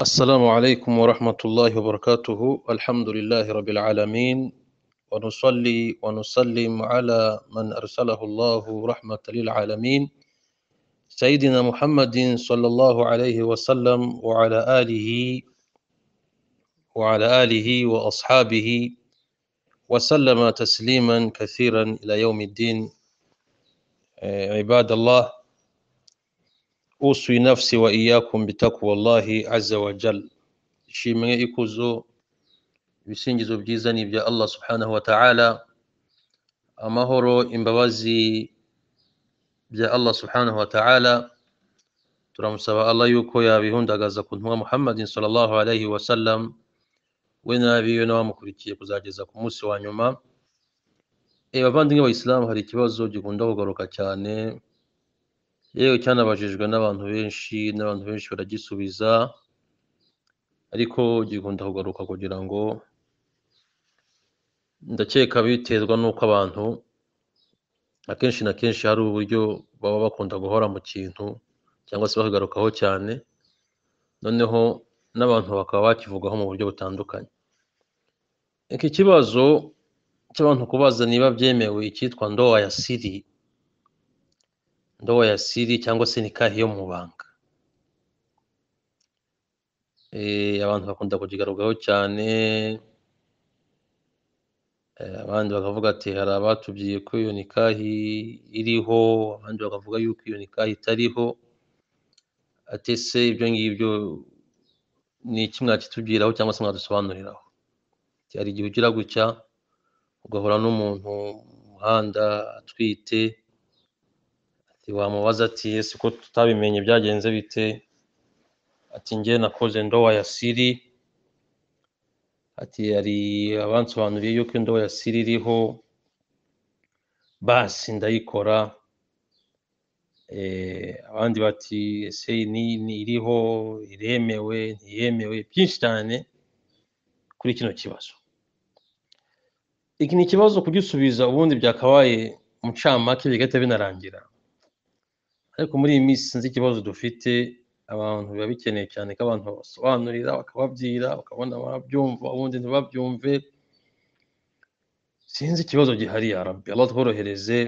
السلام عليكم ورحمة الله وبركاته الحمد لله رب العالمين ونصلي ونسلم على من أرسله الله رحمة للعالمين سيدنا محمد صلى الله عليه وسلم وعلى آله وعلى آله وأصحابه وسلم تسليما كثيرا إلى يوم الدين آه، عباد الله اوصي نفسي واياكم بتقوى الله عز وجل shimwe ikuzo ibisingizo byiza ni ibya allah subhanahu wa ta'ala amahoro imbabazi bya allah subhanahu wa ta'ala turamusaba allah yuko yabihundagaza ku ntumwa muhammadin sallallahu alaihi wasallam we n'abiwe n'abamukurikiye kuzageza ku munsi wa nyuma Eh, bavandimwe bayisilamu hari ikibazo gikunda kugaruka cyane yewe cyanabajijwe n'abantu benshi n'abantu benshi baragisubiza ariko gikunda kugaruka kugira ngo ndakeka biterwa n'uko abantu akenshi na kenshi hari uburyo baba bakunda guhora mu kintu cyangwa se bakagarukaho cyane noneho n'abantu bakaba bakivugaho mu buryo butandukanye iki kibazo cy'abantu kubaza niba byemewe icyitwa ndowa ya siri ndoa ya siri cyangwa se nikahi yo mu banga Eh, abantu bakunda kukigarukaho cyane Eh, abandi bakavuga ati hari abatubwiye ko iyo nikahi iriho abandi bakavuga yuko iyo nikahi itariho ati se ibyo ngibyo ni iki mwakitubwiraho cyangwa se mwadusobanuriraho Ati, hari igihe ugira gutya ugahura n'umuntu mu muhanda atwite ati wamubaza ati ese ko tutabimenye byagenze bite ati njye nakoze ndowa ya siri ati hari abansobanuriye yuko indowa ya siri iriho basi ndayikora Eh, abandi bati ese ni ni iriho iremewe ntiyemewe byinshi cyane kuri kino kibazo iki ni ikibazo kugisubiza ubundi byakabaye mucamake bigahita binarangira ariko muri iyi minsi sinzi ikibazo dufite abantu biba bikeneye cyane ko abantu babasobanurira bakababwira bakabona babyumva ubundi ntibabyumve sinzi ikibazo gihari ya rabbi allah tworohereze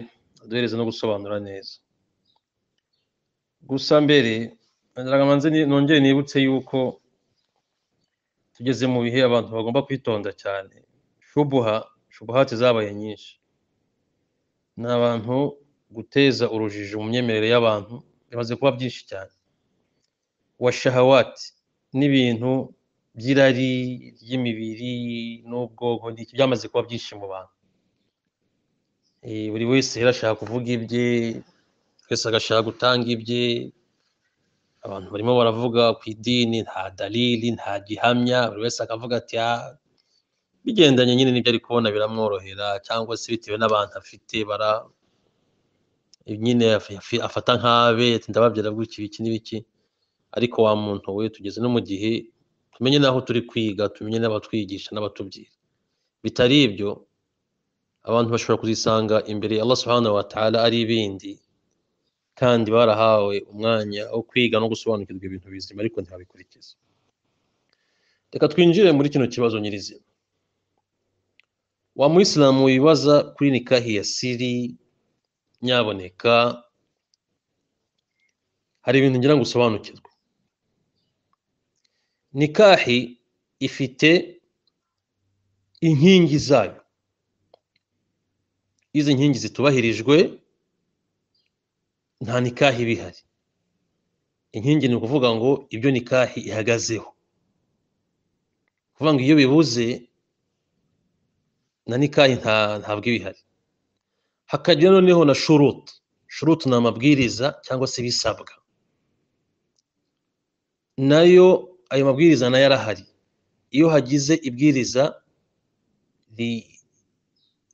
aduhereze no gusobanura neza gusa mbere ngira ngo nze ni- nongere nibutse yuko tugeze mu bihe abantu bagomba kwitonda cyane shubuha shubuhati zabaye nyinshi ni abantu guteza urujijo mu myemerere y'abantu bimaze kuba byinshi cyane washahawati n'ibintu by'irari ry'imibiri n'ubwonko ni iki byamaze kuba byinshi mu bantu Eh, buri wese rero ashaka kuvuga ibye twese agashaka gutanga ibye abantu barimo baravuga ku idini nta dalili nta gihamya buri wese akavuga ati "Ah, bigendanye nyine n'ibyo ari kubona biramworohera cyangwa se bitewe n'abantu afite bara nyine afi- afi- afata nk'abe ati ndababwira gutya ibiki n'ibiki ariko wa muntu we tugeze no mu gihe tumenye n'aho turi kwiga tumenye n'abatwigisha n'abatubwira bitari ibyo abantu bashobora kuzisanga imbere ya Allah subhanahu wa ta'ala ari ibindi kandi barahawe umwanya wo kwiga no gusobanukirwa ibintu bizima ariko ntibabikurikiza reka twinjire muri kino kibazo nyirizina wa muyisilamu wibaza kuri nikahi ya siri nyaboneka hari ibintu ngira ngo usobanukirwe nikahi ifite inkingi zayo iyo izi nkingi zitubahirijwe nta nikahi iba ihari inkingi ni ukuvuga ngo ibyo nikahi ihagazeho kuvuga ngo iyo bibuze na nikahi nta ntabwo iba ihari hakagira noneho na shuruti shuruti ni amabwiriza cyangwa se ibisabwa nayo ayo mabwiriza nayo arahari iyo hagize ibwiriza ri-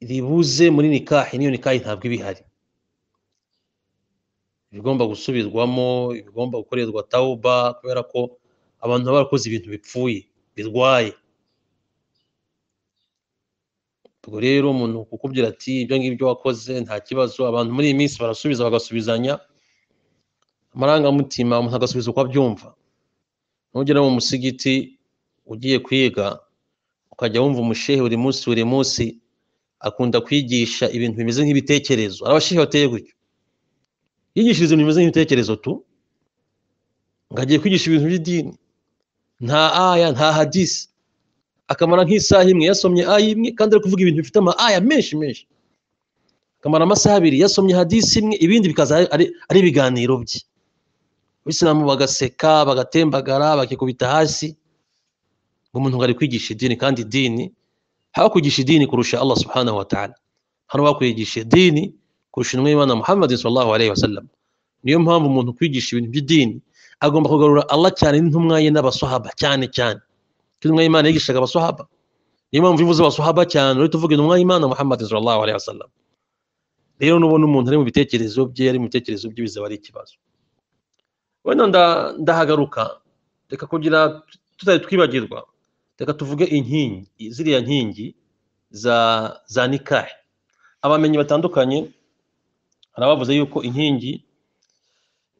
ribuze muri nikahi n'iyo nikahi ntabwo iba ihari ibigomba gusubirwamo ibigomba gukorerwa tawuba kubera ko abantu baba barakoze ibintu bipfuye birwaye ubwo rero umuntu kukubwira ati ibyo ngibyo wakoze nta kibazo abantu muri iyi minsi barasubiza bagasubizanya amarangamutima umuntu agasubiza uko abyumva ntugere mu musigiti ugiye kwiga ukajya wumva umushehe buri munsi buri munsi akunda kwigisha ibintu bimeze nk'ibitekerezo hari abashehe bateye gutyo yigishiriza ibintu bimeze nk'ibitekerezo tu ngo agiye kwigisha ibintu by'idini nta aya nta hadisi akamara nk'isaha imwe yasomye aya imwe kandi ari kuvuga ibintu bifite ama aya menshi menshi akamara amasaha abiri yasomye hadisi imwe ibindi bikaza ari- ari ari ibiganiro bye abisilamu bagaseka bagatembagara bakikubita hasi ngo umuntu ngo ari kwigisha idini kandi idini haba kwigisha idini kurusha Allah subhanahu wa ta'ala hano bakwigisha idini kurusha intumwa y'Imana Muhammad sallallahu alaihi wasallam niyo mpamvu umuntu kwigisha ibintu by'idini agomba kugarura Allah cyane n'intumwa ye n'abasahaba cyane cyane kuko intumwa y'Imana yigishaga abasahaba niyo mpamvu iyo uvuze abasahaba cyane urahita uvuga intumwa y'Imana Muhammad sallallahu alaihi wasallam rero nubona umuntu ari mu bitekerezo bye ari mu bitekerezo bye bizaba ari ikibazo wenda nda- ndahagaruka reka kugira tutari twibagirwa reka tuvuge inkingi ziriya nkingi za za nikahe abamenyi batandukanye hari abavuze yuko inkingi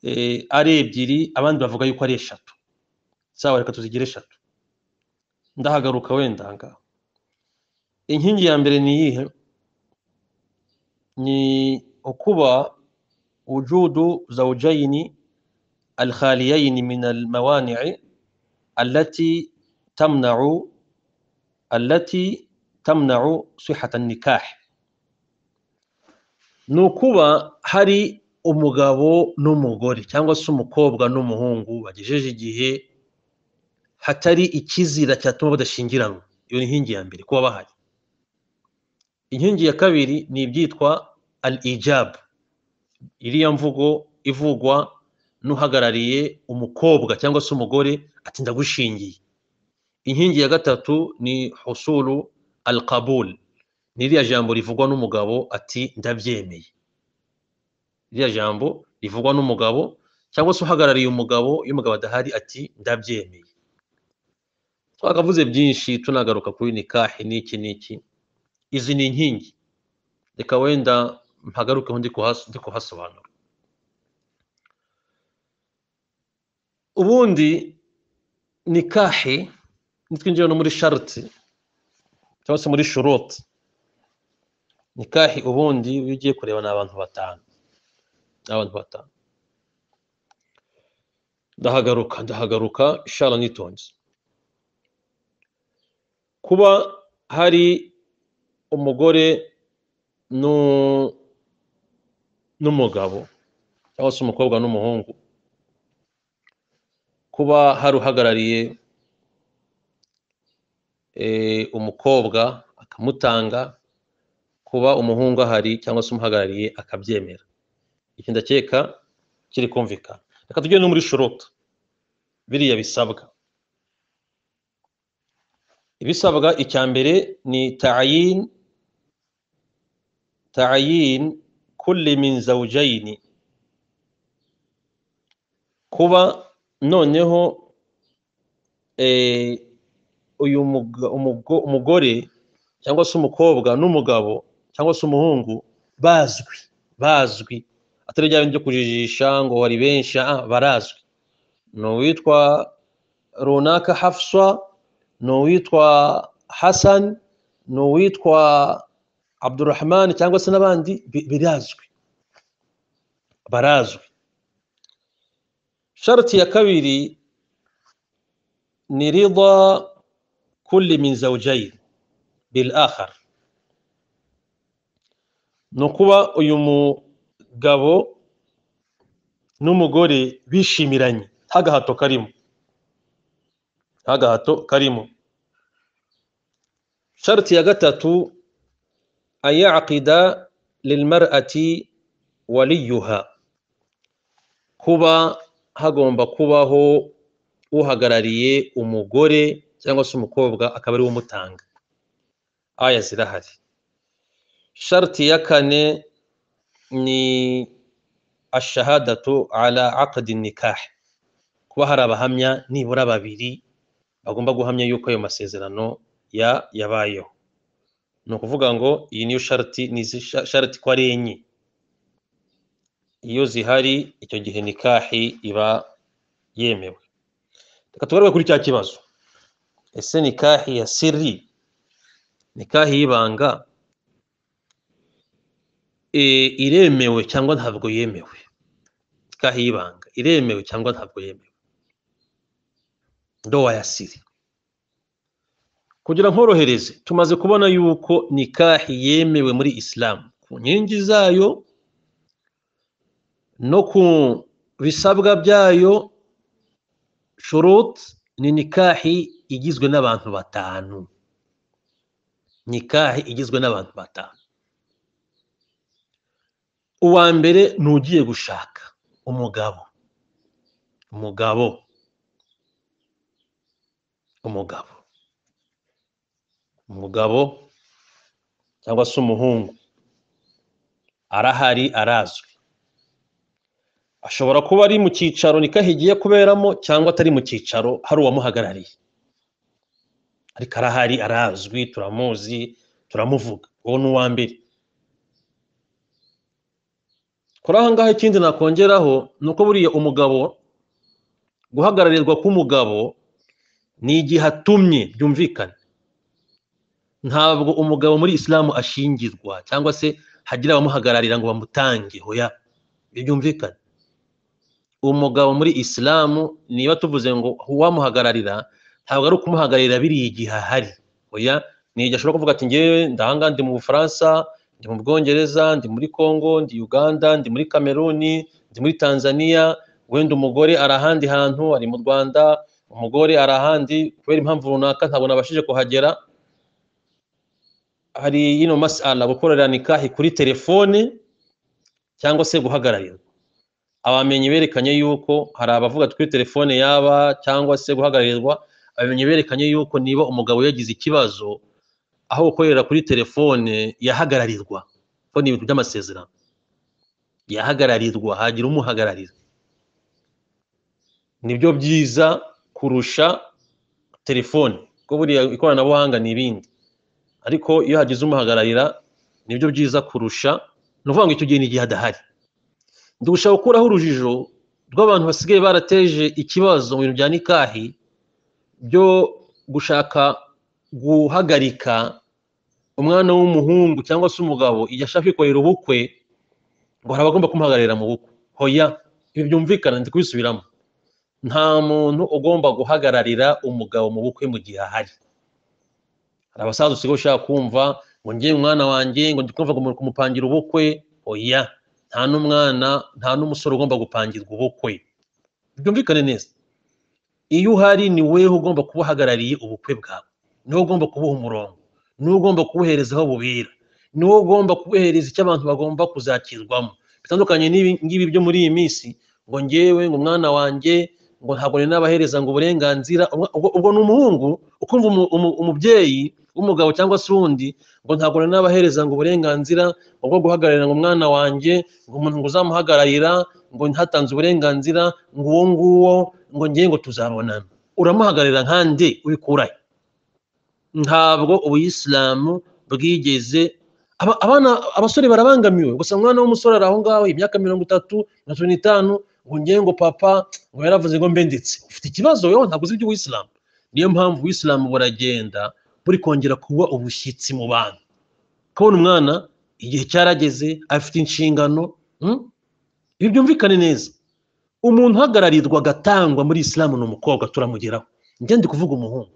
eh, ari ebyiri abandi bavuga yuko ari eshatu sawa reka tuzigire eshatu ndahagaruka wenda aha ngaha inkingi ya mbere ni iyihe ni ukuba wujudu zawjaini الخاليين من الموانع التي تمنع التي تمنع صحة النكاح ni ukuba hari umugabo n'umugore cyangwa se umukobwa n'umuhungu bagejeje igihe hatari ikizira cyatuma badashyingiranwa iyo ni inkingi ya mbere kuba bahari inkingi ya kabiri ni ibyitwa al ijab iriya mvugo ivugwa n'uhagarariye umukobwa cyangwa se umugore ati ndagushingiye inkingi ya gatatu ni husulu al qabul ni iriya jambo rivugwa n'umugabo ati ndabyemeye iriya jambo rivugwa n'umugabo cyangwa se uhagarariye umugabo iyo umugabo adahari ati ndabyemeye twakavuze byinshi tunagaruka kuri nikahi n'iki n'iki izi ni inkingi reka wenda mpagarukeho ndi kuhas- ndi kuhasobanura ubundi nikahi nitwinjira no muri sharti cyangwa se muri shurut nikahi ubundi iyo ugiye kureba ni abantu batanu ni abantu batanu ndahagaruka ndahagaruka ishara nitonze kuba hari umugore nu- n'umugabo cyangwa se umukobwa n'umuhungu kuba hari uhagarariye eh, umukobwa akamutanga kuba umuhungu ahari cyangwa se umuhagarariye akabyemera iki ndakeka kiri kumvikana reka tujye no muri shuruta biriya bisabwa ibisabwa icya mbere ni tayin tayin kulli min zawjayni kuba noneho eh, uyu muga- umugo- umugore cyangwa se umukobwa n'umugabo cyangwa se umuhungu bazwi bazwi atari bya bindi byo kujijisha ngo bari benshi ah, barazwi ni uwitwa runaka hafswa ni uwitwa hasan ni uwitwa abdurahman cyangwa se n'abandi bi- birazwi barazwi sharti ya kabiri ni rida kulli min zawjayn bil akhar ni ukuba uyu mugabo n'umugore bishimiranye nta gahato karimo nta gahato karimo sharti ya gatatu an yaqida lilmar'ati waliyuha kuba hagomba kubaho uhagarariye umugore cyangwa se umukobwa akaba ari we umutanga aya zirahari sharti ya kane ni ashahadatu ala aqdi nikah kuba hari abahamya nibura babiri bagomba guhamya yuko ayo masezerano ya yabayeho ni ukuvuga ngo iyi niyo sharti ni izi sha- sharti ko ari enye iyo zihari icyo gihe nikahi iba yemewe reka tugaruke kuri cya kibazo ese nikahi ya siri nikahi y'ibanga eh, iremewe cyangwa ntabwo yemewe nikahi y'ibanga iremewe cyangwa ntabwo yemewe ndowa ya siri kugira nkorohereze tumaze kubona yuko nikahi yemewe muri isilamu ku nkingi zayo no ku bisabwa byayo shurut ni nikahi igizwe n'abantu batanu nikahi igizwe n'abantu batanu uwa mbere ni ugiye gushaka umugabo umugabo umugabo umugabo cyangwa se umuhungu arahari arazwi ashobora kuba ari mu cyicaro nikahi igiye kuberamo cyangwa atari mu cyicaro hari uwamuhagarariye ariko arahari arazwi turamuzi turamuvuga uwo ni uwa mbere kuri aha ngaha ikindi nakongeraho ni uko buriya umugabo guhagararirwa k'umugabo ni igihe atumye byumvikane ntabwo umugabo muri isilamu ashingirwa cyangwa se hagira abamuhagararira ngo bamutange hoya byumvikane umugabo muri isilamu niba tuvuze ngo uwamuhagararira ntabwo ari ukumuhagararira biriya igihe ahari hoya ni igihe ashobora kuvuga ati ngewe ndahanga ndi mu bufaransa ndi mu bwongereza ndi muri congo ndi uganda ndi muri kameruni ndi muri tanzania wenda umugore ari ahandi hantu ari mu rwanda umugore ari ahandi kubera impamvu runaka ntabwo nabashije kuhagera hari yino masala gukorera nikahi kuri telefone cyangwa se guhagararira abamenyi berekanye yuko hari abavuga kuri telefone yaba cyangwa se guhagararirwa abamenyi berekanye yuko niba umugabo yagize ikibazo aho gukorera kuri telefone yahagararirwa ko ni ibintu by'amasezerano yahagararirwa hagira umuhagararira nibyo byiza kurusha telefone kuko buriya ikoranabuhanga ni ibindi ariko iyo hagize umuhagararira nibyo byiza kurusha ni ukuvuga ngo icyo gihe ni igihe adahari ndi gushaka gukuraho urujijo rw'abantu basigaye barateje ikibazo mu bintu bya nikahi byo gushaka guhagarika umwana w'umuhungu cyangwa se umugabo igihe ashaka kwikorera ubukwe ngo hari abagomba kumuhagararira mu bukwe hoya ibi byumvikana ndi kubisubiramo nta muntu ugomba guhagararira umugabo mu bukwe mu gihe ahari hari abasaza usigaye ushaka kumva ngo ngiye umwana wanjye ngo ndi kumva ngo kumupangira ubukwe oya nta n'umwana nta n'umusore ugomba gupangirwa ubukwe byumvikane neza iyo uhari ni wewe ugomba kuba uhagarariye ubukwe bwawe niwe ugomba kubuha umurongo niwe ugomba kubuhereza aho bubera niwe ugomba kubuhereza icyo abantu bagomba kuzakirwamo bitandukanye n'ibi ngibi byo muri iyi minsi ngo ngewe ngo umwana wanjye ngo ntabwo ni n'abahereza ngo uburenganzira ubwo ni umuhungu ukumva umubyeyi w'umugabo cyangwa se uwundi ngo ntabwo ni n'abahereza ngo uburenganzira ubwo guhagararira ngo umwana wanjye ngo umuntu ngo uzamuhagararira ngo ntatanze uburenganzira ngo uwo nguwo ngo ngiye ngo tuzabonana uramuhagararira nkande ubikurahe ntabwo ubuyisilamu bwigeze abana abasore barabangamiwe gusa umwana w'umusore ari aho ngaho imyaka mirongo itatu na cumi n'itanu ngo ngewe ngo papa ngo yaravuze ngo mbe ndetse ufite ikibazo wowe ntabwo uzi iby'ubuyisilamu niyo mpamvu ubuyisilamu buragenda buri kongera kuba ubushyitsi mu bantu kubona umwana igihe cyarageze afite inshingano ibi byumvikane neza umuntu uhagararirwa agatangwa muri isilamu ni umukobwa turamugeraho njye ndi kuvuga umuhungu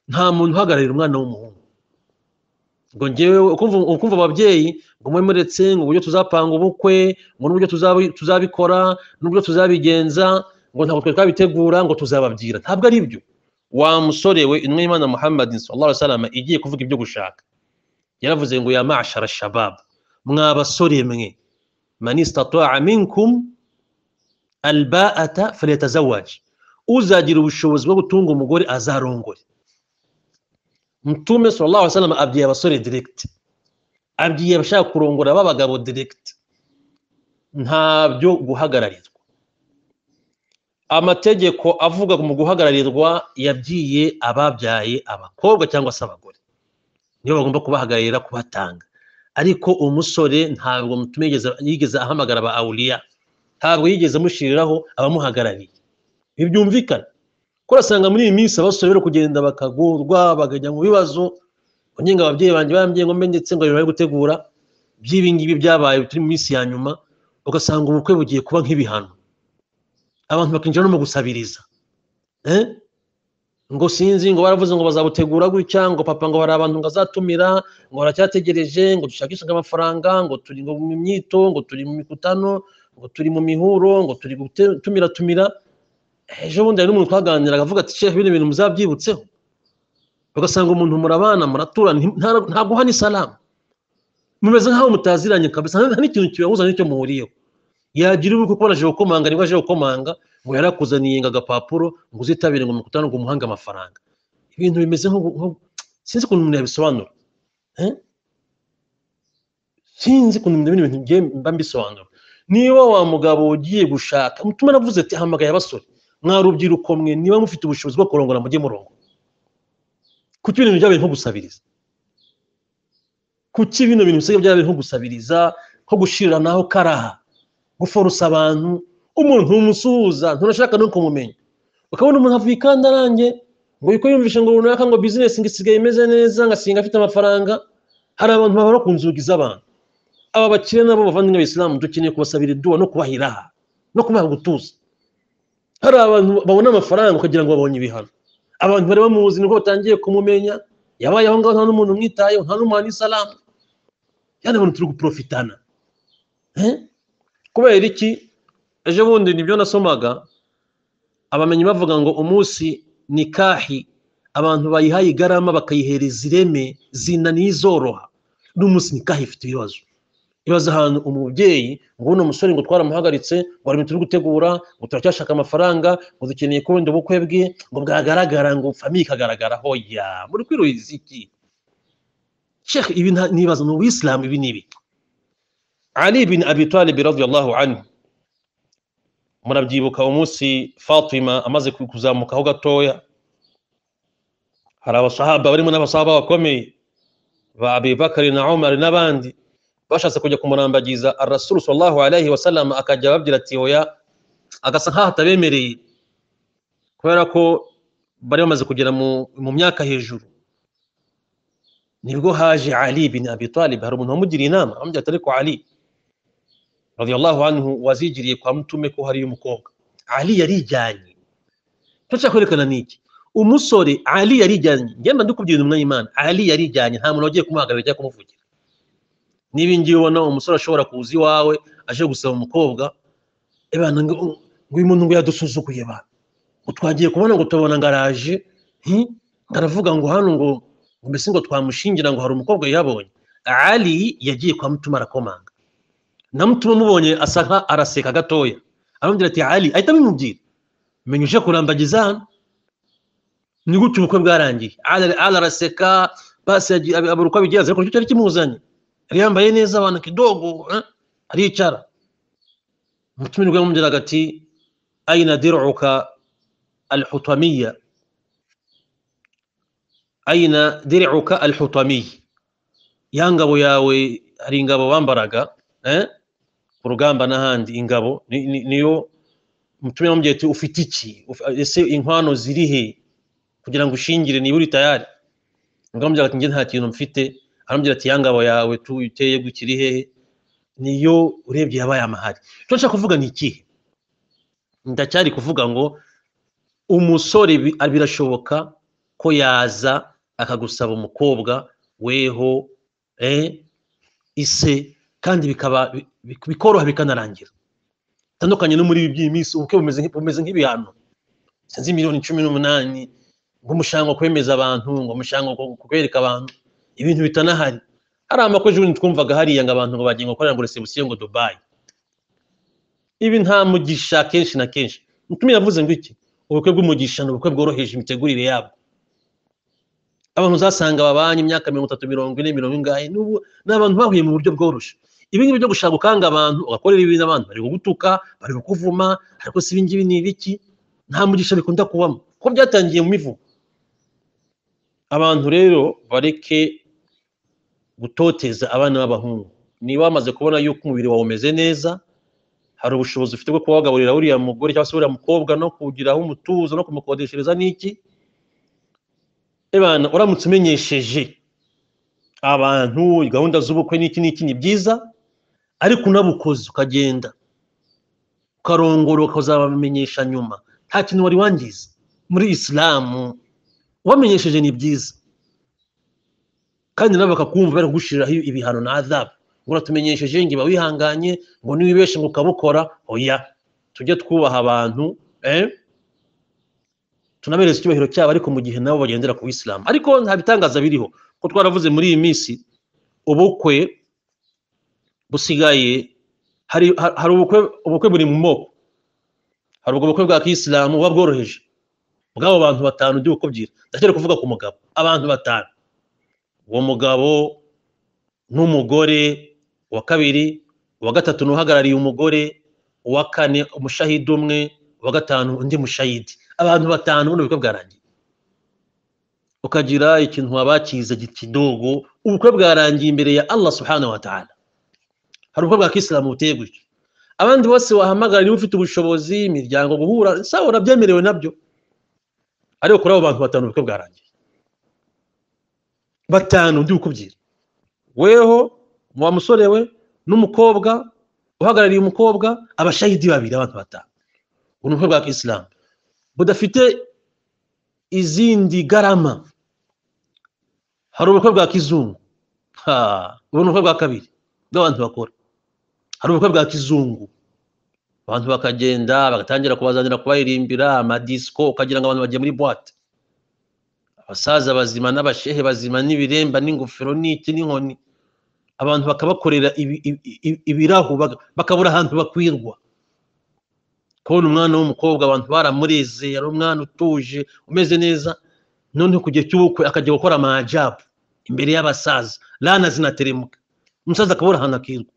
nta muntu uhagararira umwana w'umuhungu ngo ngewe ukumva ababyeyi ngo mube muretse ngo uburyo tuzapanga ubukwe ngo n'uburyo tuzabikora n'uburyo tuzabigenza ngo ntabwo twe twabitegura ngo tuzababwira ntabwo ari byo wa musore we intumwa y'imana muhammad sallallahu alaihi wasallam igiye kuvuga ibyo gushaka yaravuze ngo ya mashara shabab mwa basore mwe man istata'a minkum alba'ata falyatazawaj uzagira ubushobozi bwo gutunga umugore azarongore mtume sallallahu alaihi wasallam abwiye abasore direct abwiye abashaka kurongora b'abagabo direct ntabyo guhagararirwa amategeko avuga mu guhagararirwa yabwiye ababyaye abakobwa cyangwa se abagore niyo bagomba kubahagararira kubatanga ariko umusore ntabwo mutume yigeze ahamagara aba awuriya ntabwo yigeze amushyiriraho abamuhagarariye ibi byumvikana kuko urasanga muri iyi minsi abasore bari kugenda bakagurwa bakajya mu bibazo ngenga ababyeyi banjye barambye ngo mbe ndetse ngo bari gutegura by'ibi ngibi byabaye turi mu minsi ya nyuma ugasanga ubukwe bugiye kuba nk'ibihano abantu bakinjira no mu gusabiriza eh? ngo sinzi ngo baravuze ngo bazabutegura gutya ngo papa ngo hari abantu ngo azatumira ngo baracyategereje ngo dushakishe amafaranga ngo turi ngo mu myito ngo turi mu mikutano ngo turi mu mihuro ngo turi gutumira tumira ejo bundi hari n'umuntu twaganiraga avuga ati shefu bino bintu muzabyibutseho ugasanga umuntu murabana muratura nta- ntabwo uhana isalamu mumeze nk'aho mutaziranye kabisa nta nta n'ikintu kibahuza n'icyo muhuriyeho yagira uri kubona aje gukomanga nibwo aje gukomanga ngo yarakuzaniye ngo agapapuro ngo uzitabire ngo mukutane ngo umuhange amafaranga ibintu bimeze nko nko- sinzi ukuntu umuntu yabisobanura eh? sinzi ukuntu bino bintu ngiye mba mbisobanura niba wa mugabo ugiye gushaka mutuma aravuze ati hamagaye abasore mwa rubyiruko mwe niba mufite ubushobozi bwo kurongora mujye murongo kuki ibintu byabaye nko gusabiriza kuki bino bintu bisigaye byabaye nko gusabiriza nko gushiranaho karaha guforosa abantu umuntu umusuhuza nturashaka no kumumenya ukabona umuntu avuye ikandarange ngo yuko yumvishe ngo runaka ngo bizinesi ngo isigaye imeze neza ngo asinga afite amafaranga hari abantu babara ku nzugi z'abantu aba bakire nabo bavandimwe abisilamu dukeneye kubasabira iduwa no kubaha iraha no kubaha gutuza hari abantu babona amafaranga ukagira ngo babonye ibihano abantu bari bamuzi nibwo batangiye kumumenya yabaye aho ngaho nta n'umuntu umwitayeho nta n'umuha n'isalamu yani abantu turi guprofitana Eh? kubera iki ejo bundi nibyo nasomaga abamenyi bavuga ngo umunsi nikahi abantu bayihaye igarama bakayihereza ireme zinaniye izoroha n'umunsi nikahi ifite ibibazo ibibazo ahantu umubyeyi ngo uno musore ngo twaramuhagaritse ngo hari ibintu turi gutegura ngo turacyashaka amafaranga ngo dukeneye kubenda ubukwe bwe ngo bwagaragara ngo famiye ikagaragara hoya muri kwiruhiza iki shekh ibi nta- nibaza ni ubuyisilamu ibi ni ibi Ali bin Abi Talib radiyallahu anhu murabyibuka umunsi Fatima amaze kuzamukaho gatoya hari abasahaba barimo n'abasahaba bakomeye ba Abi Bakari na Umar n'abandi bashatse kujya kumurambagiza Ar-Rasul sallallahu alayhi wa sallam akajya ababwira ati oya agasa nkaho atabemereye kubera ko bari bamaze kugera mu, mu myaka hejuru nibwo haje Ali bin Abi Talib hari umuntu wamugiriye inama amubwira ati ariko Ali radiyallahu anhu wazigiriye kwa mtume ko hariyo umukobwa ali yarijyanye icyo nshaka kwerekana ni iki umusore ali yarijyanye ngenda ndikubwira intumwa y'imana ali yarijyanye nta muntu wagiye kumuhagararira cyangwa kumuvugira niba ngiye ubona umusore ashobora kuza iwawe aje gusaba umukobwa ebana ngo ngo uyu muntu ngo yadusuzuguye ba ngo twagiye kubona ngo tubona ngo araje hi? ngo aravuga ngo hano ngo ngo mbese ngo twamushingira ngo hari umukobwa yabonye ali yagiye kwa mutuma arakomanga namutuma mubonye asa nka araseka gatoya aramubwira ati ali ahita abimubwira menya uje kurambagiza hano ni gutyo ubukwe bwarangiye ali Ali araseka basi yagiye- ab- abura uko abigenza ariko nicyo cyari kimuzanye yari yambaye neza abantu kidogo eh, aricara umutumirwa yamubwiraga ati aina diruka alhutamiya aina diruka alhutamiya ya ngabo yawe hari ingabo bambaraga eh? ku rugamba n'ahandi ingabo ni- ni- niyo mutumira mubwira ati ufite iki Uf- ese inkwano ziri he kugira ngo ushingire niba uri tayari ngamubwira ati njye nta kintu mfite arambwira ati ya ngabo yawe tuyiteye gukiri hehe niyo urebye yabaye amahari icyo nshaka kuvuga ni ikihe ndacyari kuvuga ngo umusore bi- birashoboka ko yaza akagusaba umukobwa weho eh, ise kandi bikaba bi- bi- bikoroha bikanarangira bitandukanye no muri ibi by'iyi minsi ubukwe bumeze nk'i- bumeze nk'ibihano sinzi miliyoni cumi n'umunani nk'umushanga wo kwemeza abantu ngo umushanga wo kwereka abantu ibintu bitanahari hari amakwe ejobundi twumvaga hariya ngo abantu ngo bagiye gukorera ngo resebusiyo ngo dubayi ibi nta mugisha kenshi na kenshi mutumye yavuze ngo iki ubukwe bw'umugisha ni ubukwe bworoheje imitegurire yabwo abantu uzasanga babanye imyaka mirongo itatu mirongo ine mirongo ingahe n'ubu ni abantu bahuye mu buryo bworoshye ibi ngibi byo gushaka gukanga abantu ugakorera ibintu abantu bari kugutuka bari kukuvuma ariko si ibi ngibi ni ibiki nta mugisha bikunda kubamo kuko byatangiye mu mivugo abantu rero bareke gutoteza abana b'abahungu niba bamaze kubona yuko umubiri wawe umeze neza hari ubushobozi ufite bwo kuba wagaburira uriya mugore cyangwa se uriya mukobwa no kugiraho umutuzo no kumukodeshereza n'iki ebana uramutse umenyesheje abantu gahunda z'ubukwe n'iki n'iki ni byiza ariko unabukoze ukagenda ukarongora ukazabamenyesha nyuma nta kintu wari wangiza muri isilamu ubamenyesheje ni byiza kandi nabo bakakumva bari kugushyiriraho ibihano na adabu ngo uratumenyesheje ngo iba wihanganye ngo niwibeshe ngo ukabukora oya tujye twubaha abantu eh? tunabereze icyubahiro cyabo ariko mu gihe nabo bagendera ku isilamu ariko nta bitangaza biriho ko twaravuze muri iyi minsi ubukwe busigaye hari hari ubukwe ubukwe buri mu moko hari ubwo bukwe bwa kisilamu buba bworoheje bw'abo bantu batanu ndi bukubwira ndakere kuvuga ku mugabo abantu batanu uwo mugabo n'umugore uwa kabiri uwa gatatu n'uhagarariye umugore uwa kane umushahidi umwe uwa gatanu undi mushahidi abantu batanu buno bukwe bwarangiye ukagira ikintu wabakiza kidogo ubukwe bwarangiye imbere ya Allah subhanahu wa ta'ala hari ubukwe bwa kisilamu buteye gutyo abandi bose wahamagara niba ufite ubushobozi imiryango guhura sawa urabyemerewe nabyo ariko kuri abo bantu batanu ubukwe bwarangiye batanu ndi bukubwira weho wa musore we n'umukobwa uhagarariye umukobwa abashahidi babiri abantu batanu ubu ni ubukwe bwa kisilamu budafite izindi garama hari ubukwe bwa kizungu ha ubu ni ubukwe bwa kabiri bw'abantu bakora hari ubukwe bwa kizungu abantu bakagenda bagatangira kubazanira kubaririmbira amadisiko ukagira ngo abantu bagiye muri boite abasaza bazima n'abashehe bazima n'ibiremba n'ingofero n'iki n'inkoni abantu bakabakorera ibi- ibi- ibi- ibirahu baka- bakabura ahantu bakwirwa kubona umwana w'umukobwa abantu baramureze yari umwana utuje umeze neza noneho ku gihe cy'ubukwe akajya gukora amajabu imbere y'abasaza lana zinateremuka umusaza akabura ahantu akirwa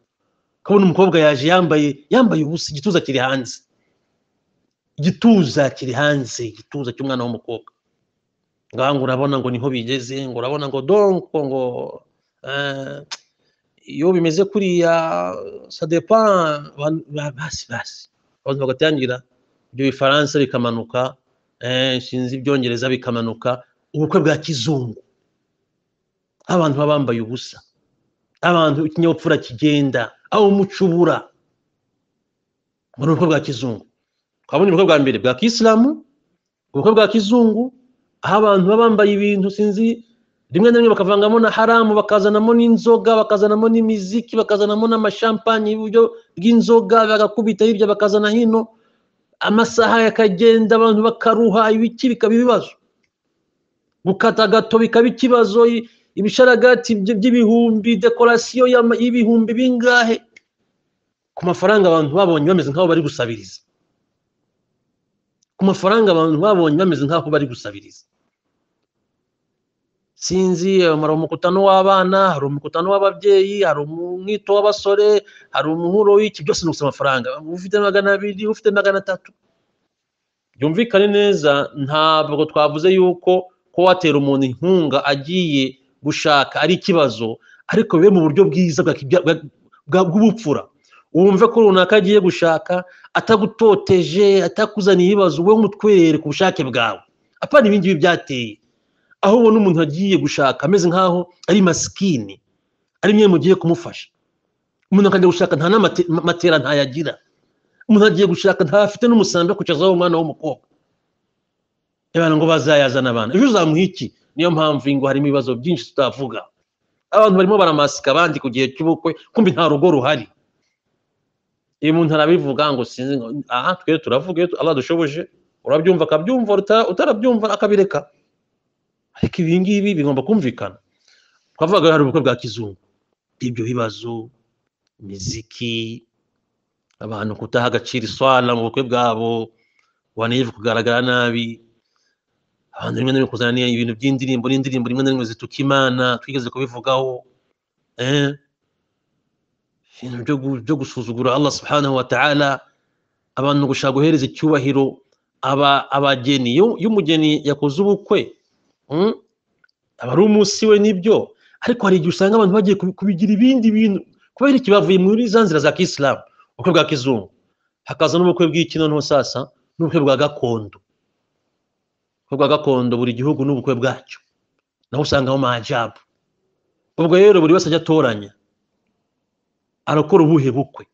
kabona umukobwa yaje yambaye yambaye ubusa igituza kiri hanze igituza kiri hanze igituza cy'umwana w'umukobwa ngaha ngo urabona ngo niho bigeze ngo urabona ngo donko ngo eh, iyo bimeze kuriya sadepa basi basi abantu bagatangira ibyo bifaransa bikamanuka eh, sinzi ibyongereza bikamanuka ubukwe bwa kizungu abantu baba bambaye ubusa abantu ikinyabupfura kigenda aho umuco ubura muri ubukwe bwa kizungu twabonye ubukwe bwa mbere bwa kisilamu ubukwe bwa kizungu aho abantu baba bambaye ibintu sinzi rimwe na rimwe bakavangamo na haramu bakazanamo n'inzoga bakazanamo n'imiziki bakazanamo n'amashampanye y'uburyo bw'inzoga bagakubita hirya bakazana hino amasaha yakagenda abantu bakaruha ibiki bikaba ibibazo gukata gato bikaba ikibazo i- ibisharagati by- by'ibihumbi dekorasiyo y'ama- y'ibihumbi bingahe ku mafaranga abantu babonye bameze nk'aho bari gusabiriza ku mafaranga abantu babonye bameze nk'aho bari gusabiriza sinzi eh, hari umukutano w'abana hari umukutano w'ababyeyi hari umwito w'abasore hari umuhuro w'iki byose ni ugusaba amafaranga ufite magana abiri ufite magana atatu byumvikane neza ntabwo twavuze yuko ko watera umuntu inkunga agiye gushaka ari ikibazo ariko bibe mu buryo bwiza bwa kibya- bwa- bwa- bw'ubupfura wumve ko runaka agiye gushaka atagutoteje atakuzaniye ibibazo wowe umutwerere ku bushake bwawe apana ibindi ngibi byateye aho ubona umuntu agiye gushaka ameze nk'aho ari masikini ari mwe mugiye kumufasha umuntu akajya gushaka nta n'amate- ma- matera ntayagira umuntu agiye gushaka ntafite n'umusambi wo kucazaho umwana w'umukobwa abantu ngo bazayazana abana ejo uzamuha iki niyo mpamvu ingo harimo ibibazo byinshi tutavuga abantu barimo baramasika abandi ku gihe cy'ubukwe kumbi nta rugo ruhari iyo umuntu arabivuga ngo sinzi ngo aha twe turavuga iyo Allah dushoboje urabyumva akabyumva uta- utarabyumva akabireka ariko ibi ngibi bigomba kumvikana twavuga hari ubukwe bwa kizungu ibyo bibazo imiziki abantu kutaha agaciro iswara mu bukwe bwabo wanejwe kugaragara nabi abantu rimwe na rimwe kuzana ni- ibintu by'indirimbo n'indirimbo rimwe na rimwe zituka imana twigeze kubivugaho eh? ibintu byo gu- byo gusuzugura allah subhanahu wa ta'ala abantu gushaka guhereza icyubahiro aba- abageni iyo iyo umugeni yakoze ubukwe mm, aba ari umunsi we nibyo ariko hari igihe usanga abantu bagiye kubi- kubigira ibindi bintu kubera ikibavuye muri za nzira za kisilamu ubukwe bwa kizungu hakaza n'ubukwe bw'iki noneho sasa n'ubukwe bwa gakondo ubukwe bwa gakondo buri gihugu n'ubukwe bwacyo naho usangamo majabu ubwo rero buri wese ajya atoranya arakora ubuhe bukwe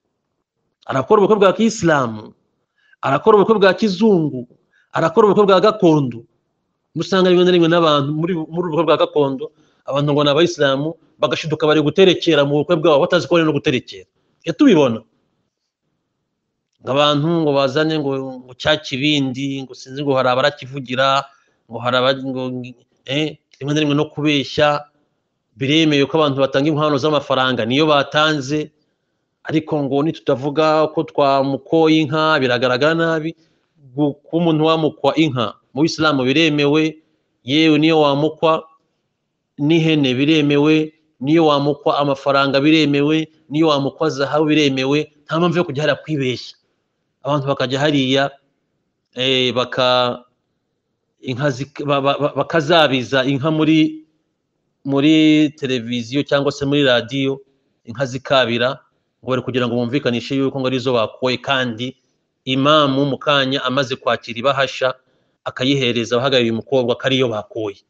arakora ubukwe bwa kisilamu arakora ubukwe bwa kizungu arakora ubukwe bwa gakondo usanga rimwe na rimwe n'abantu muri muri ubukwe bwa gakondo abantu ngo ni abayisilamu bagashiduka bari guterekera mu bukwe bwabo batazi ko bari no guterekera tujya tubibona ngo abantu ngo bazane ngo ngo cya kibindi ngo sinzi ngo hari abarakivugira ngo hari aba ngo eh, rimwe na rimwe no kubeshya biremewe ko abantu batanga inkwano z'amafaranga niyo batanze ariko ngo nitutavuga ko twamukoye inka biragaragara nabi gu- kuba umuntu wamukwa inka mu isilamu biremewe yewe niyo wamukwa n'ihene biremewe niyo wamukwa amafaranga biremewe niyo wamukwa zahabu biremewe nta mpamvu yo kujya hariya kwibeshya abantu bakajya hariya eh, baka inka zik- ba- ba- ba- bakazabiza inka muri muri televiziyo cyangwa se muri radiyo inka zikabira ngo bari kugira ngo bumvikanishe yuko ngo arizo bakoye kandi imamu mu kanya amaze kwakira ibahasha akayihereza abahagarariye umukobwa ko ariyo bakoye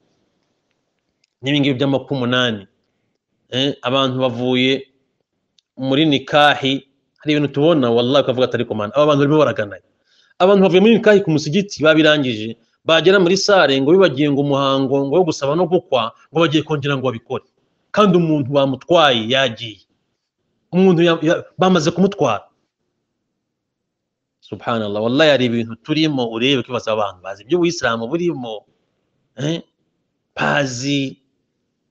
n'ibingibi by'amapfa umunani Eh, abantu bavuye muri nikahi hari ibintu tubona wallahi ukavuga atari komana aba bantu barimo baraganaya abantu bavuye muri nikahi ku musigiti babirangije bagera muri sare ngo bibagiye ngo umuhango ngo wo gusaba no gukwa ngo bagiye kongera ngo babikore kandi umuntu bamutwaye yagiye umuntu ya- ya- bamaze kumutwara subhanallah wallahi hari ibintu turimo urebe ukibaza abantu bazi iby'ubuyisilamu burimo eh, bazi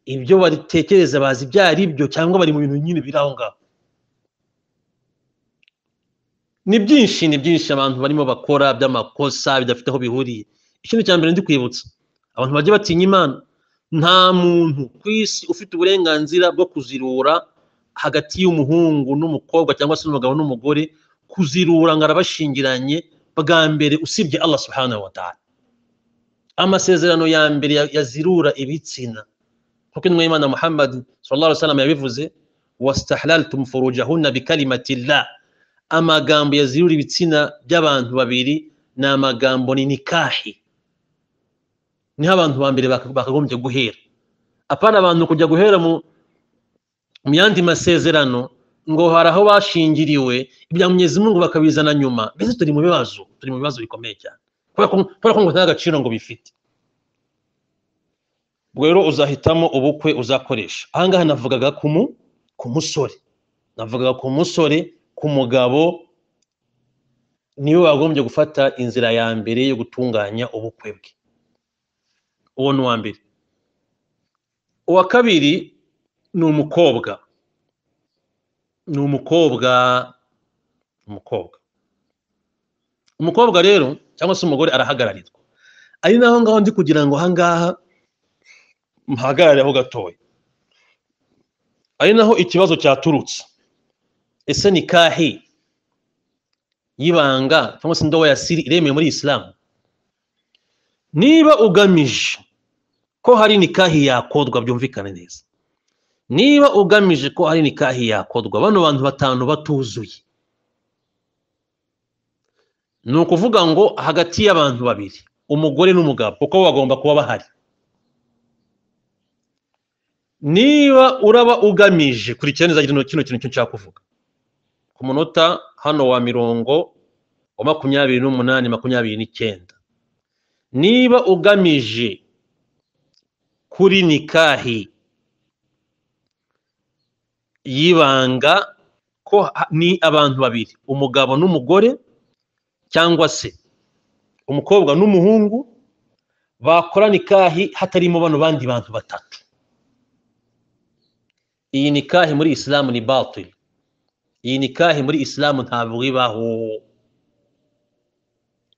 ibyo batekereza bazi ibyo ari byo cyangwa bari mu bintu nyine biri aho ngaho ni byinshi ni byinshi abantu barimo bakora by'amakosa bidafite aho bihuriye ikindi cya mbere ndi kwibutsa abantu bajya batinya imana nta muntu ku isi ufite uburenganzira bwo kuzirura hagati y'umuhungu n'umukobwa cyangwa se n'umugabo n'umugore kuzirura ngo arabashingiranye bwa mbere usibye Allah subhanahu wa ta'ala amasezerano ya mbere ya- yazirura ibitsina kuko intumwa y'imana muhammad sallallahu alaihi wasallam yabivuze wastahlaltum furujahunna bikalimatillah amagambo yazirura ibitsina by'abantu babiri ni amagambo ni nikahi niho abantu ba mbere baka- bakagombye guhera apana abantu kujya guhera mu mu yandi masezerano ngo hari aho bashingiriwe ibya munyezimungu bakabizana nyuma mbese turi mu bibazo turi mu bibazo bikomeye cyane kubera ko kubera ko ngo nta gaciro ngo bifite ubwo rero uzahitamo ubukwe uzakoresha ahangaha navugaga ku mu ku musore navugaga ku musore ku mugabo niwe wagombye gufata inzira ya mbere yo gutunganya ubukwe bwe uwo ni uwa mbere uwa kabiri ni umukobwa ni umukobwa umukobwa umukobwa rero cyangwa se umugore arahagararirwa ari naho ngaho ndi kugira ngo ahangaha mpagarare aho gatoya ari naho ikibazo cyaturutse ese nikahi y'ibanga cyangwa se indobo ya siri iremewe muri isilamu niba ugamije ko hari nikahi yakodwa byumvikane neza niba ugamije ko hari nikahi yakodwa bano bantu batanu batuzuye ni ukuvuga ngo hagati y'abantu babiri umugore n'umugabo kuko bagomba kuba bahari niba uraba ugamije kurikira neza kino kino kintu cyo nshaka kuvuga ku munota hano wa mirongo wa makumyabiri n'umunani makumyabiri n'icyenda niba ugamije kuri nikahi y'ibanga ko ha- ni abantu babiri umugabo n'umugore cyangwa se umukobwa n'umuhungu bakora nikahi hatarimo bano bandi bantu batatu iyi nikahi muri isilamu ni batil iyi nikahi muri isilamu ntabwo ibaho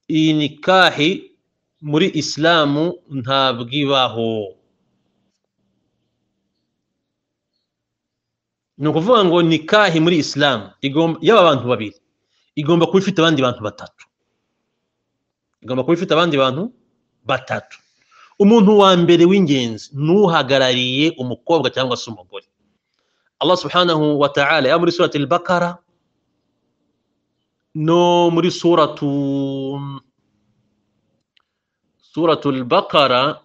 iyi nikahi muri isilamu ntabwo ibaho ni ukuvuga ngo nikahi muri isilamu igomba yaba abantu babiri igomba kuba ifite abandi bantu batatu igomba kuba ifite abandi bantu batatu umuntu wa mbere w'ingenzi ni uhagarariye umukobwa cyangwa se umugore Allah subhanahu wa ta'ala ya muri surati al-Baqara no muri suratu suratul bakara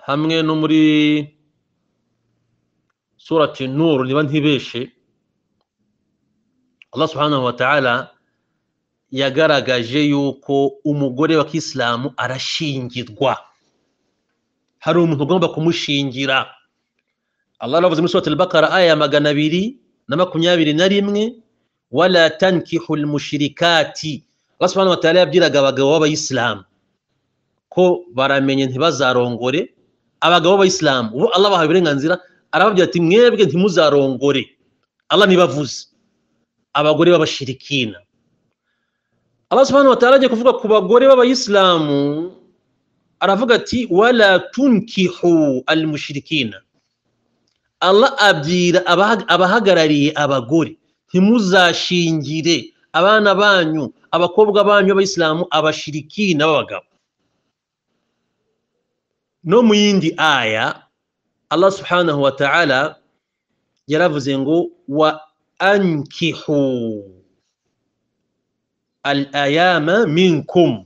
hamwe no muri surati nuru niba ntibeshe allah subhanahu wa ta'ala yagaragaje yuko umugore wa kisilamu arashingirwa hari umuntu ugomba kumushingira allah yaravuze muri surati al-bakara aya ya magana abiri na makumyabiri na rimwe wala tankihu lmushirikati allah subhanahu wa ta'ala yabwiraga abagabo b'abayisilamu ko baramenye ntibazarongore abagabo b'abayisilamu ubu allah bahawe uburenganzira arababwira ati mwebwe ntimuzarongore allah ntibavuze abagore b'abashirikina allah subhanahu wa ta'ala agiye kuvuga ku bagore b'abayisilamu aravuga ati wala tunkihu almushirikina allah abwira abahagarariye abagore ntimuzashingire abana banyu abakobwa banyu b'abayisilamu abashirikina b'abagabo no mu yindi aya allah subhanahu wa ta'ala yaravuze ngo wa ankihu al ayama minkum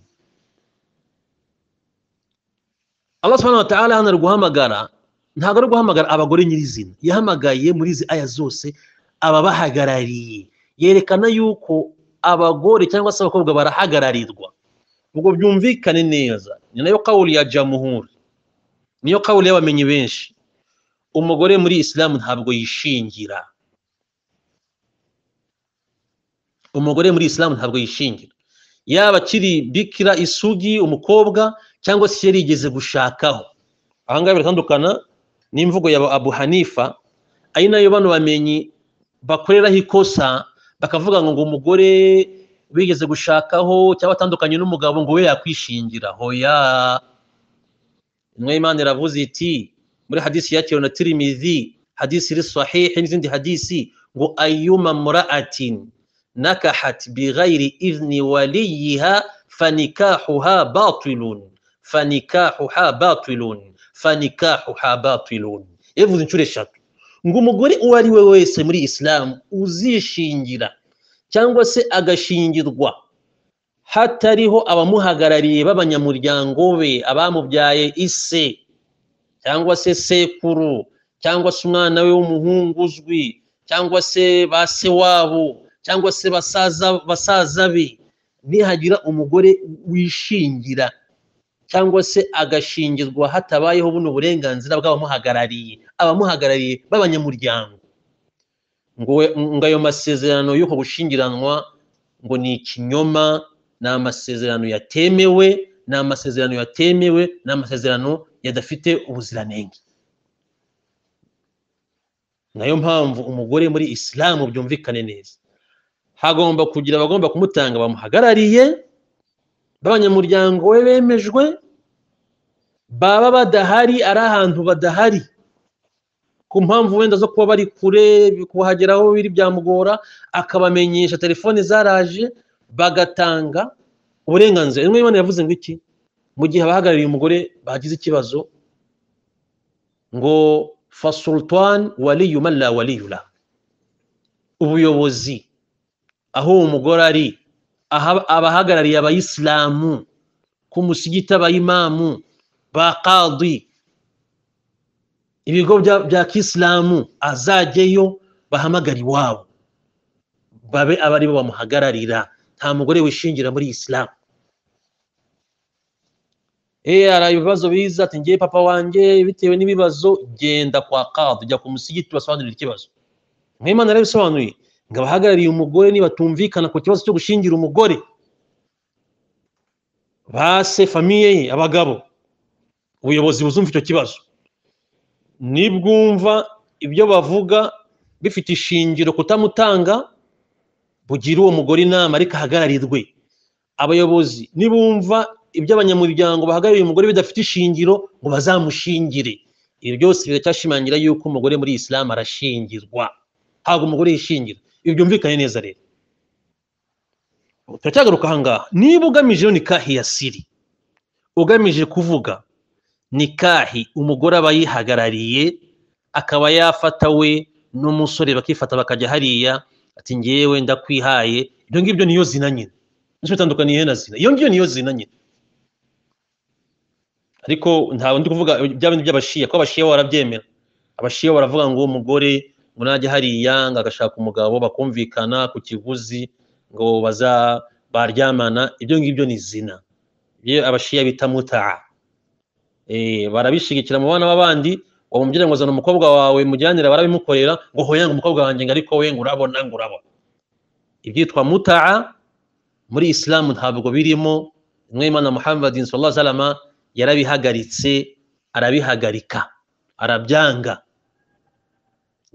allah subhanahu wa ta'ala hano ari guhamagara ntabwo ari guhamagara abagore nyirizina yahamagaye muri izi aya zose ababahagarariye yerekana yuko abagore cyangwa se abakobwa barahagararirwa ubwo byumvikane neza ni nayo kawuri ya jamuhuri niyo kawuri y'abamenyi benshi umugore muri isilamu ntabwo yishingira umugore muri isilamu ntabwo yishingira yaba akiri bikira isugi umukobwa cyangwa se yari yigeze gushakaho ahangaha biratandukana n'imvugo ya abu hanifa ari nayo bano bamenyi bakoreraho ikosa bakavuga ngo umugore wigeze gushakaho cyangwa atandukanye n'umugabo ngo we yakwishingira hoya imana iravuze iti muri hadisi yakiriwe na tirimizi hadisi iri sahihi n'izindi hadisi ngo ayuma mura'atin nakahat bighayri izni waliyiha fanikahuha batilun fanikahuha batilun fanikahuha batilun yavuze inshuro eshatu ngo umugore uwo ari we wese muri isilamu uzishingira cyangwa se agashingirwa hatariho abamuhagarariye b'abanyamuryango be abamubyaye ise cyangwa se sekuru cyangwa se umwana we w'umuhungu uzwi cyangwa se ba se wabo cyangwa se basaza be nihagira umugore wishingira cyangwa se agashingirwa hatabayeho buno burenganzira bw'abamuhagarariye abamuhagarariye b'abanyamuryango ngo ayo masezerano y'uko gushingiranwa ngo ni ikinyoma ni amasezerano yatemewe ni amasezerano yatemewe ni amasezerano yadafite ubuziranenge nayo mpamvu umugore muri isilamu byumvikane neza hagomba kugira abagomba kumutanga bamuhagarariye b'abanyamuryango we bemejwe baba badahari ari ahantu badahari ku mpamvu wenda zo kuba bari kure kuhageraho biri byamugora akabamenyesha telefone zaraje bagatanga uburenganzira rimwe imana yavuze ngo iki mu gihe abahagarariye umugore bagize ikibazo ngo fasultan waliyuma la waliyula ubuyobozi aho uwo mugore ari abahagarariye abayisilamu ku musigiti abayimamu ba kadi ibigo bya kisilamu azajyeyo bahamagara iwabo babe aba aribo bamuhagararira nta mugore wishingira muri isilamu eee hari ibibazo biza ati ngiye papa wanjye bitewe n'ibibazo genda kwa kadi ujya ku musigiti basobanurira ikibazo nk'imana rero bisobanuye ngo abahagarariye umugore nibatumvikana ku kibazo cyo gushingira umugore base famiye ye abagabo ubuyobozi buzumva icyo kibazo nibwumva ibyo bavuga bifite ishingiro kutamutanga bugira uwo mugore inama ariko ahagararirwe abayobozi nibumva ibyo abanyamuryango bahagarariye umugore bidafite ishingiro ngo bazamushingire ibi byose biracyashimangira yuko umugore muri isilamu arashingirwa ntabwo umugore yishingira ibi byumvikane neza rero turacyagaruka ahangaha niba ugamije iyo nikahi ya siri ugamije kuvuga nikahi umugore aba yihagarariye akaba yafata we n'umusore bakifata bakajya hariya ati ngewe ndakwihaye ibyo ngibyo niyo zina nyine nicyo bitandukaniye na zina iyo ngiyo niyo zina nyine ariko ntabwo ndi kuvuga bya bindi by'abashiya kuko abashiya bo barabyemera abashiya baravuga ngo umugore ngo najya hariya ngo agashaka umugabo bakumvikana ku kiguzi ngo baza baryamana ibyo ngibyo ni zina iyo abashiya bita mutaha barabishigikira mu bana b'abandi uwo mubyeyi ngo zana umukobwa wawe mujyanira barabimukorera ngo hoya ngo umukobwa wanjye ngo ariko we ngo urabona ngo urabona ibyitwa mutaha muri isilamu ntabwo birimo imana muhammad sallallahu alaihi wasallam yarabihagaritse arabihagarika arabyanga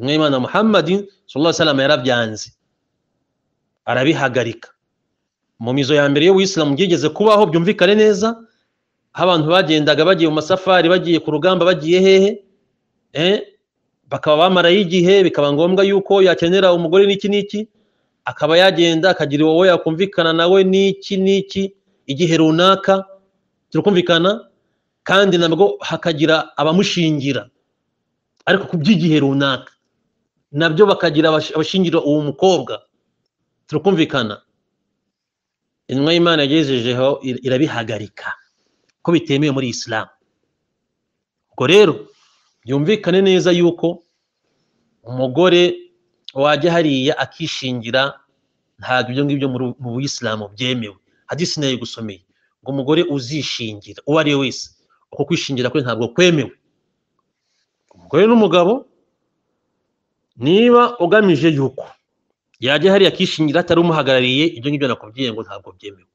imana muhammad sallallahu alaihi wasallam yarabyanze arabihagarika mu mizo ya mbere y'ubuyisilamu byigeze kubaho byumvikane neza aho abantu bagendaga bagiye mu masafari bagiye ku rugamba bagiye hehe bakaba bamarayo igihe bikaba ngombwa yuko yakenera umugore n'iki n'iki akaba yagenda akagira uwo yakumvikana nawe n'iki n'iki igihe runaka turakumvikana kandi nabwo hakagira abamushingira ariko ku by'igihe runaka nabyo bakagira abashingira uwo mukobwa turakumvikana intumwa y'imana yagejejeho irabihagarika ko bitemewe muri isilamu ubwo rero byumvikane neza yuko umugore wajya hariya akishingira ntabwo ibyo ngibyo mu buyisilamu byemewe hadisi nayo gusomeye ngo umugore uzishingira uwo ari we wese uko kwishingira kwe ntabwo kwemewe umugore n'umugabo niba ugamije yuko yajya hariya akishingira atari umuhagarariye ibyo ngibyo nakubwiye ngo ntabwo byemewe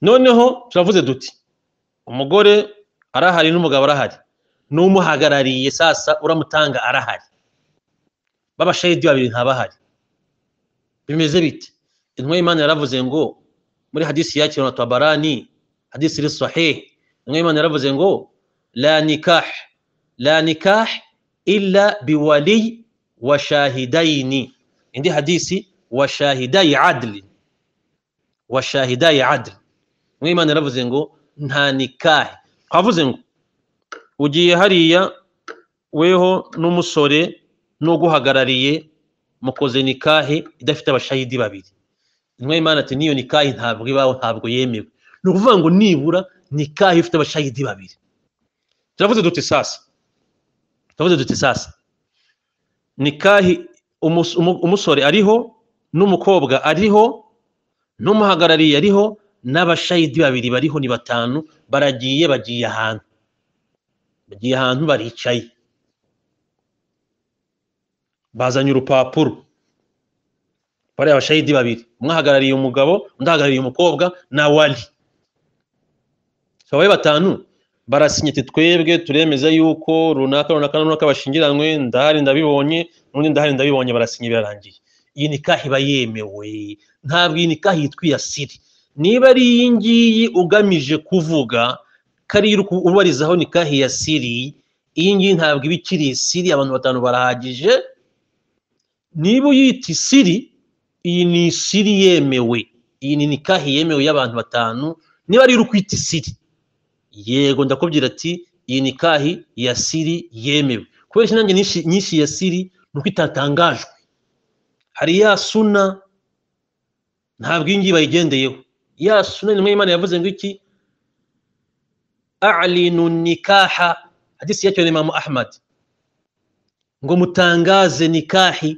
noneho turavuze duti umugore arahari n'umugabo arahari n'umuhagarariye sasa uramutanga arahari b'abashayidi babiri ntabahari bimeze bite intumwa y'imana yaravuze ngo muri hadisi yakira na tabarani hadisi iri sahihi intumwa y'imana yaravuze ngo la nikah la nikah illa biwali wa shahidaini indi hadisi wa shahidayi adli wa shahidayi adli intumwa y'imana yaravuze ngo nta nikahe twavuze ngo ugiye hariya weho n'umusore n'uguhagarariye mukoze nikahe idafite abashahidi babiri intumwa y'imana ati n'iyo nikahe ntabwo ibaho ntabwo yemewe ni ukuvuga ngo nibura nikahe ifite abashahidi babiri turavuze duti sasa turavuze duti sasa nikahi umusore ariho n'umukobwa ariho n'umuhagarariye ariho n'abashahidi babiri bariho ni batanu baragiye bagiye ahantu bagiye ahantu baricaye bazanye urupapuro bariya abashayidi babiri umwe ahagarariye umugabo undi ahagarariye umukobwa na wari abaye batanu barasinyati twebwe turemeza yuko runaka runaka runaka bashingiranywe ndahari ndabibonye n'undi ndahari ndabibonye barasinya birarangiye iyi nikaha iba yemewe ntabwo iyi nikaha yitwa iyasiri niba ari iyi ngiyi ugamije kuvuga kariya ubarizaho nikaha iyasiri iyi ngiyi ntabwo iba ikiri isiri abantu batanu barahagije niba uyita isiri iyi ni isiri yemewe iyi ni nikahi yemewe y'abantu batanu niba ari ukwita isiri yego ndakubwira ati iyi nikahi ya siri yemewe kubera nanjye nyinshi ya siri ni uko itatangajwe hari ya suna ntabwo iyi ngiyi bayigendeyeho ya suna ni imana yavuze ngo iki alinu nikaha hadisi yacyo ni imamu ahmad ngo mutangaze nikahi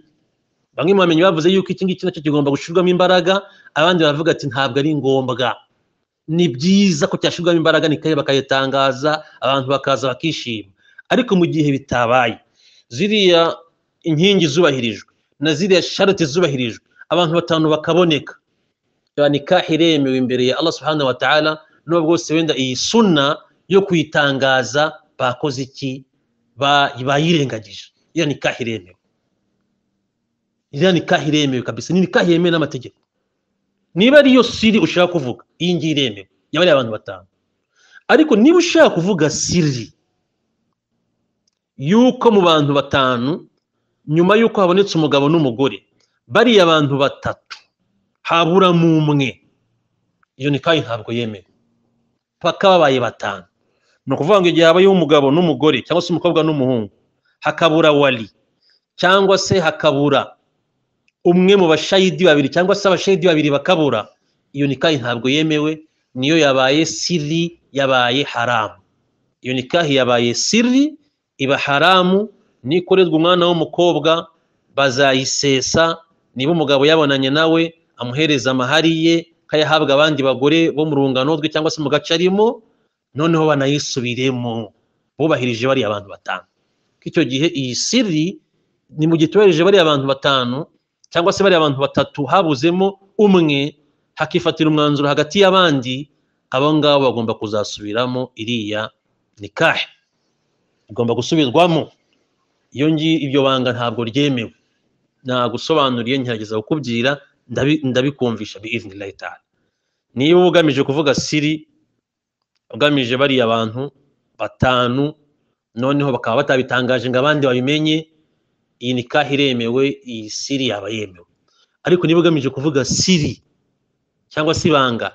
bamwe mu bamenyi bavuze yuko iki ngiki nacyo kigomba gushyirwamo imbaraga abandi baravuga ati ntabwo ari ngombwa ni byiza ko cyashyirwamo imbaraga nikaye bakayitangaza abantu bakaza bakishima ariko mu gihe bitabaye ziriya inkingi zubahirijwe na ziriya sharati zubahirijwe abantu batanu bakaboneka ya nikahi iremewe imbere ya Allah subhanahu wa ta'ala nubwo bose wenda iyi sunna yo kuyitangaza bakoze iki bayirengagije iyo nikahi iremewe iriya nikahi iremewe kabisa ni nikahi yemewe n'amategeko niba ariyo siri ushaka kuvuga iyi ngiyi iremewe yaba ari abantu batanu ariko niba ushaka kuvuga siri yuko mu bantu batanu nyuma y'uko habonetse umugabo n'umugore bariya abantu batatu haburamo umwe iyo nikahi ntabwo yemewe paka babaye batanu ni ukuvuga ngo igihe habayeho umugabo n'umugore cyangwa se umukobwa n'umuhungu hakabura wari cyangwa se hakabura umwe mu bashayidi babiri cyangwa se abashayidi babiri bakabura iyo nikahi ntabwo yemewe niyo yabaye siri yabaye haramu iyo nikahi yabaye siri iba haramu nikorerwa umwana w'umukobwa bazayisesa niba umugabo yabonanye nawe amuhereza amahari ye kayahabwa abandi bagore bo mu rungano rwe cyangwa se mu gace arimo noneho banayisubiremo bubahirije bariya abantu batanu icyo gihe iyi siri ni mu gihe tubahirije bariya abantu batanu cyangwa se bariya abantu batatu habuzemo umwe hakifatira umwanzuro hagati y'abandi abo ngabo bagomba kuzasubiramo iriya nikahe igomba gusubirwamo iyo ngiyo ibyo banga ntabwo ryemewe nagusobanuriye ngerageza kukubwira ndabikumvisha biizni layitari niba ugamije kuvuga siri ugamije bariya abantu batanu noneho bakaba batabitangaje ngo abandi babimenye iyi nikahi iremewe iyi siri yaba yemewe ariko niba ugamije kuvuga siri cyangwa se ibanga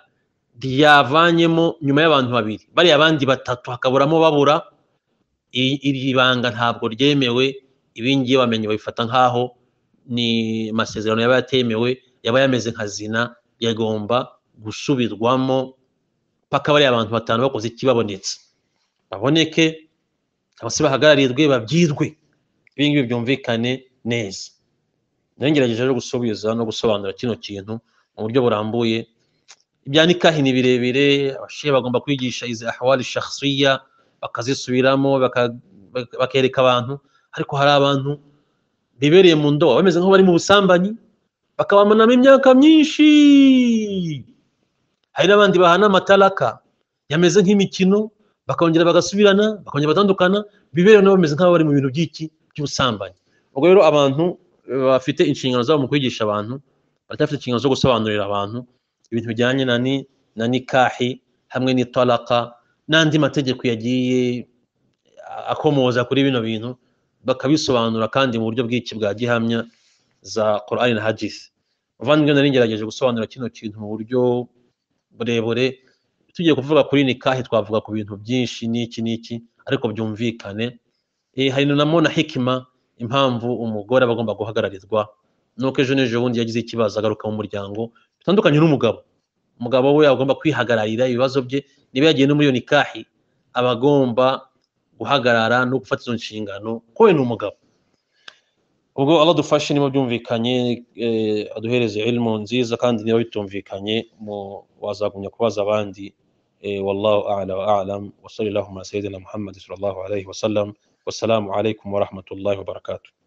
ryavanyemo nyuma y'abantu babiri bariya abandi batatu hakaburamo babura iri banga ntabwo ryemewe ibingiye bamenye babifata nk'aho ni amasezerano yaba yatemewe yaba yameze nka zina yagomba gusubirwamo paka bariya abantu batanu bakoze ikibabonetse baboneke cyangwa se bahagararirwe babyirwe ibi ngibi byumvikane neza nagerageje no gusubiza no gusobanura kino kintu mu buryo burambuye ibya nikahi ni birebire abashe bagomba kwigisha izi ahwari shakhsiya bakazisubiramo bakereka abantu ariko hari abantu bibereye mu ndobo bameze nk'aho bari mu busambanyi bakabamanamo imyaka myinshi hari n'abandi bahana amataraka yameze nk'imikino bakongera bagasubirana bakongera batandukana biberewe nabo bameze nk'aho bari mu bintu by'iki by'ubusambanyi ubwo rero abantu bafite inshingano zabo mu kwigisha abantu baracyafite inshingano zo gusobanurira abantu ibintu bijyanye na ni na nikahi hamwe n'itaraka n'andi mategeko yagiye akomoza kuri bino bintu bakabisobanura kandi mu buryo bw'iki bwa gihamya za korani na hagisi muvandimwe nari ngerageje gusobanura kino kintu mu buryo burebure tugiye kuvuga kuri nikahi twavuga ku bintu byinshi n'iki n'iki ariko byumvikane hari na mona hikima impamvu umugore aba agomba guhagararirwa nuko ejo n'ejo bundi yagize ikibazo agaruka mu muryango bitandukanye n'umugabo umugabo we agomba kwihagararira ibibazo bye niba yagiye no muri iyo nikahi aba agomba guhagarara no gufata izo nshingano ko we ni umugabo ubwo aba dufashe niba byumvikanye aduhereze ilmu nziza kandi niba bitumvikanye wazagumya kubaza abandi والله أعلى وأعلم وصلى اللهم على سيدنا محمد صلى الله عليه وسلم والسلام عليكم ورحمة الله وبركاته